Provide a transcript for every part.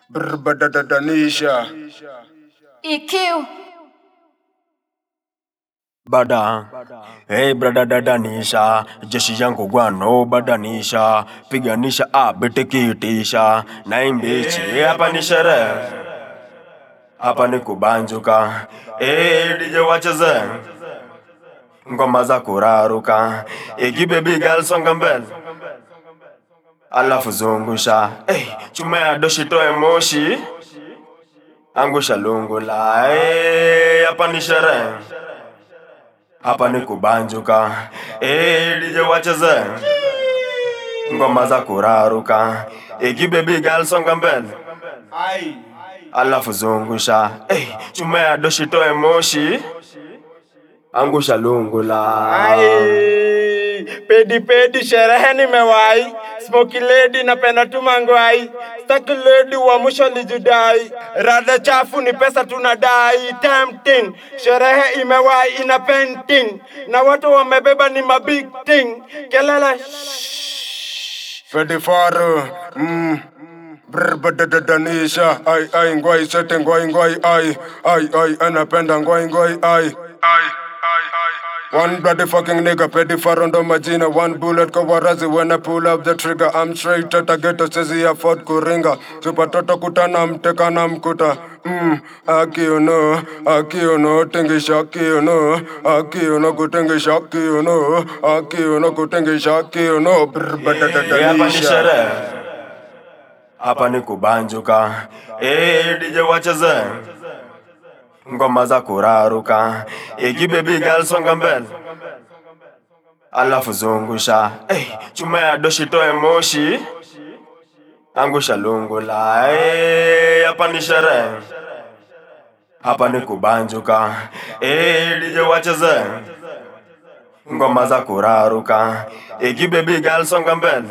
Brbadadanisha. EQ. Bada, hey brada dadanisha, jeshi yangu gwano badanisha, piganisha abitikitisha, na imbichi hapa ni sherehe, hapa ni kubanjuka, hey DJ wacheze ngoma za kuraruka, igi baby girl songa mbele, alafu zungusha, hey, chuma ya doshi toe moshi, angusha lungula, hey, hapa ni sherehe hapa ni kubanjuka, eh DJ wacheze ngoma za kuraruka, igi baby girl songa mbele, alafu zungusha, eh chuma ya doshi toe moshi, angusha lungula. Ai, pedi pedi sherehe nimewahi smoky lady napenda tu mangwai staki lady wa mwisho lijudai rada chafu ni pesa tunadai tempting sherehe imewahi ina painting na watu wamebeba ni mabig thing kelele Fedi Faru. Mm. Brbadadanisha. Ai ai ngwai sete ngwai ngwai ai. Ai ai anapenda ngwai ngwai ai. Ai ai ai. One bloody fucking nigga, petty far ndo majina One bullet kwa warazi when I pull up the trigger I'm straight at a ghetto, sezi afford kuringa Super toto kutana mteka na mkuta Mm, akiuno, akiuno, tingisha akiuno Akiuno kutingisha akiuno Akiuno kutingisha akiuno Eh, hapa ni Brbadadadanisha sherehe, hapa ni kubanjuka, eh DJ wacheze ngoma za kuraruka, igi baby girl songa mbele, alafu zungusha, eh chuma ya doshi toe moshi, angusha lungula, eh hapa ni sherehe, hapa ni kubanjuka, eh DJ wacheze ngoma za kuraruka, igi baby girl songa mbele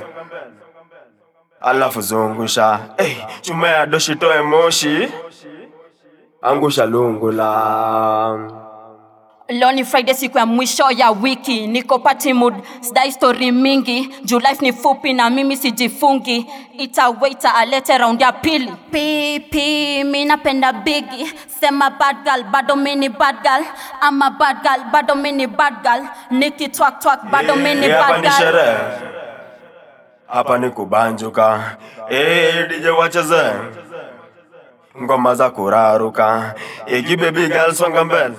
alafu zungusha hey, chuma ya doshi toe moshi angusha lungula Leo ni Friday, siku ya mwisho ya wiki, niko party mood, sidai story mingi juu life ni fupi na mimi sijifungi. Ita waiter alete round ya pili. Pipi, mi napenda bigi, sema bad girl, bado mi ni bad girl. Ama bad girl, bado mi ni bad girl. Niki twak twak, bado mi ni Eh, hapa bad ni girl. sherehe hapa ni kubanjuka hey, DJ wacheze ngoma za kuraruka igi baby girl songa mbele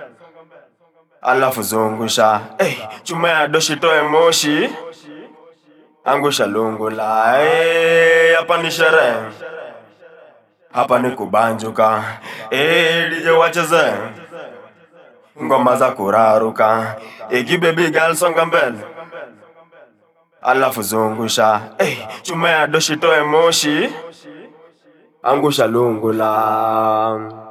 alafu zungusha hey, chuma ya doshi toe moshi angusha lungula hey, hapa ni sherehe hapa ni kubanjuka hey, DJ wacheze ngoma za kuraruka igi baby girl songa mbele alafu zungusha hey, chuma ya doshi toe moshi angusha lungula